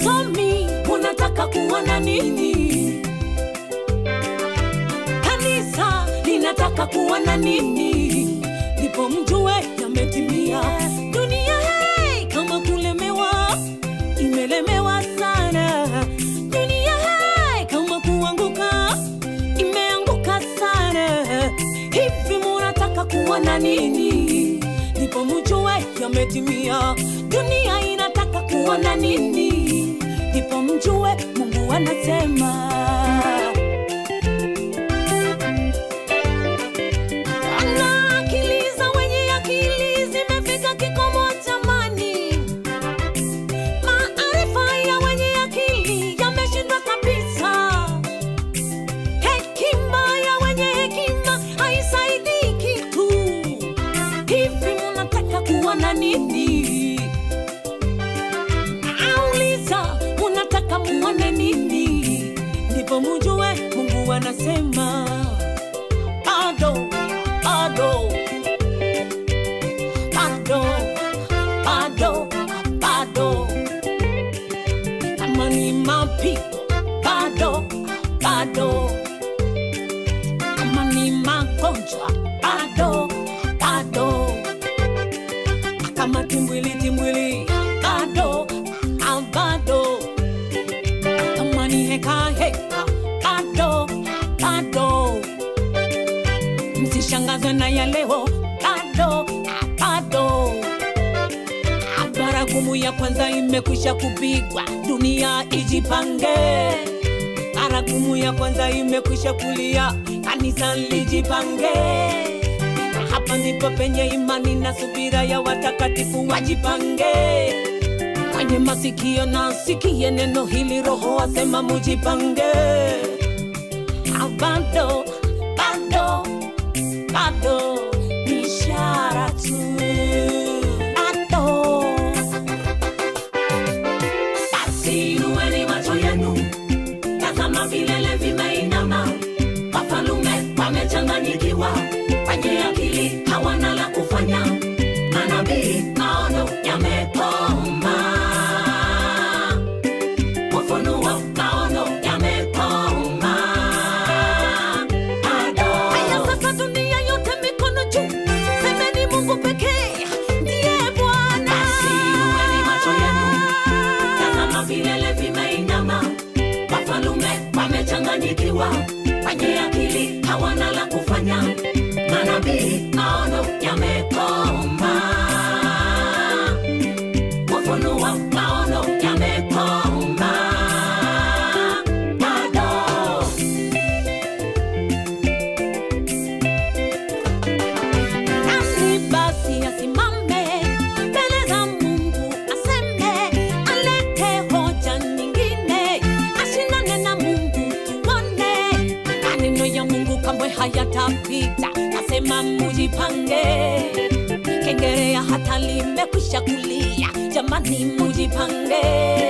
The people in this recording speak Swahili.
Wasomi, unataka kuona nini? Kanisa linataka kuona nini? Ndipo mjue yametimia. Dunia hey, kama kulemewa, imelemewa sana. Dunia hey, kama kuanguka, imeanguka sana. Hivi munataka kuona nini? Ndipo mjue yametimia. Dunia inataka kuona nini? Ndipo mjue Mungu anasema. Ana akili za wenye akili zimefika kikomo jamani. Maarifa ya wenye akili yameshindwa kabisa. Hekima ya wenye hekima haisaidii kitu. Hivi munataka kuona nini? Nauliza, munataka muone nini? Ndipo mujue Mungu anasema bado, bado, bado, bado, bado. Kama ni mapigo, bado, bado. Kama ni magonjwa, bado, bado. Kama timbwili, timbwili, bado, ah, bado. Kama ni heka, heka, bado, bado msishangazwe na ya leo bado bado baragumu ya kwanza imekwisha kupigwa dunia ijipange baragumu ya kwanza imekwisha kulia kanisa lijipange hapa ndipo penye imani na subira ya watakatifu wajipange mwenye masikio na sikie neno hili roho asema mujipange Ah, bado bado bado ni ishara tu bado basi inueni macho yenu tazama vilele vimeinama wafalume wamechanganyikiwa wenye akili hawana la kufanya manabii maono yamekoma ufunuo maono yamekoma bado haya sasa dunia yote mikono juu semeni mungu pekee ndiye bwana basi inueni macho yenu tazama vilele vimeinama wafalume wamechanganyikiwa wenye akili hawana la kufanya manabii maono yamekoma ufunuo maono yamekoma bado nani basi asimame mbele za Mungu aseme, alete hoja nyingine, ashindane na Mungu tuone. Maneno ya Mungu kamwe hayatapita, nasema mujipange. Kengerea hata limekwisha kulia, jamani mujipange.